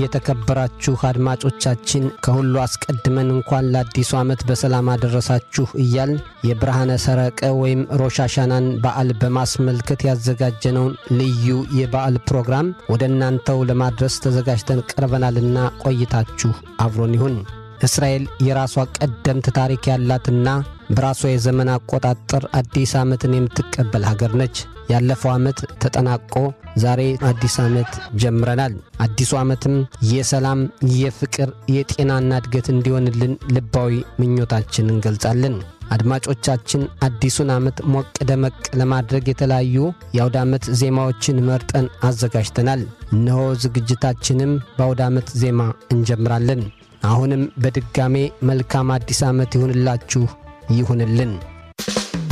የተከበራችሁ አድማጮቻችን ከሁሉ አስቀድመን እንኳን ለአዲሱ ዓመት በሰላም አደረሳችሁ እያል የብርሃነ ሰረቀ ወይም ሮሻሻናን በዓል በማስመልከት ያዘጋጀነውን ልዩ የበዓል ፕሮግራም ወደ እናንተው ለማድረስ ተዘጋጅተን ቀርበናልና ቆይታችሁ አብሮን ይሁን። እስራኤል የራሷ ቀደምት ታሪክ ያላትና በራሷ የዘመን አቆጣጠር አዲስ ዓመትን የምትቀበል ሀገር ነች። ያለፈው ዓመት ተጠናቆ ዛሬ አዲስ ዓመት ጀምረናል። አዲሱ ዓመትም የሰላም፣ የፍቅር፣ የጤናና እድገት እንዲሆንልን ልባዊ ምኞታችን እንገልጻለን። አድማጮቻችን አዲሱን ዓመት ሞቅ ደመቅ ለማድረግ የተለያዩ የአውደ ዓመት ዜማዎችን መርጠን አዘጋጅተናል። እነሆ ዝግጅታችንም በአውደ ዓመት ዜማ እንጀምራለን። አሁንም በድጋሜ መልካም አዲስ ዓመት ይሁንላችሁ ይሁንልን።